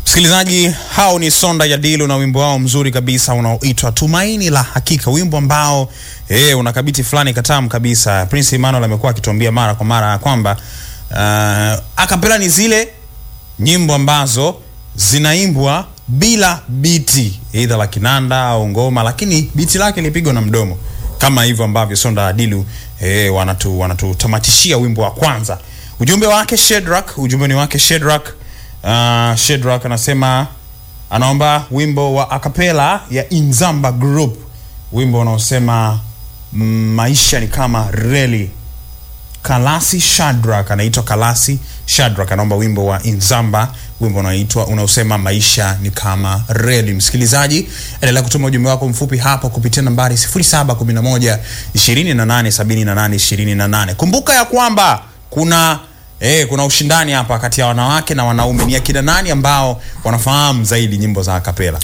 Msikilizaji, hao ni Sonda ya Dilu na wimbo wao mzuri kabisa unaoitwa Tumaini la Hakika, wimbo ambao eh, una kabiti fulani katamu kabisa. Prince Emmanuel amekuwa akituambia mara kwa mara kwamba uh, akapela ni zile nyimbo ambazo zinaimbwa bila biti aidha la kinanda au ngoma, lakini biti lake lipigwa na mdomo, kama hivyo ambavyo Sonda ya Dilu eh, wanatu wanatutamatishia wimbo wa kwanza. Ujumbe wake Shedrack, ujumbe ni wake Shedrack. Uh, Shedrack anasema anaomba wimbo wa akapela ya Inzamba Group, wimbo unaosema mm, maisha ni kama reli. Kalasi Shadrack anaitwa Kalasi Shadrack anaomba wimbo wa Inzamba, wimbo unaoitwa unaosema maisha ni kama reli. Msikilizaji, endelea kutuma ujumbe wako mfupi hapo kupitia nambari 0711 28 78 28. Kumbuka ya kwamba kuna Eh, kuna ushindani hapa kati ya wanawake na wanaume. Ni akina nani ambao wanafahamu zaidi nyimbo za akapela?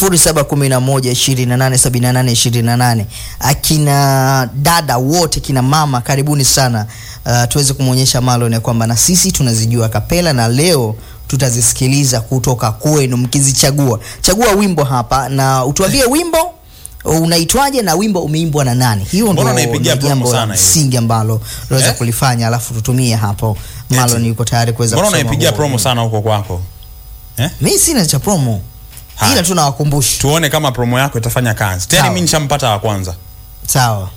0711287828 akina dada wote kina mama karibuni sana uh, tuweze kumwonyesha Marlon ya kwamba na sisi tunazijua kapela na leo tutazisikiliza kutoka kwenu mkizichagua chagua wimbo hapa na utuambie wimbo unaitwaje na wimbo umeimbwa na nani hiyo Mbona ndo unaipigia ndo promo jambo la sana hiyo? msingi ambalo unaweza Eh? kulifanya alafu tutumie hapo Marlon yuko tayari kuweza Mbona kusoma unaipigia huo promo wimbo. sana huko kwako? mi sina cha promo Haya. ila tu nawakumbusha Tuone kama promo yako itafanya kazi. Tena Sawa. mimi nishampata wa kwanza. sawa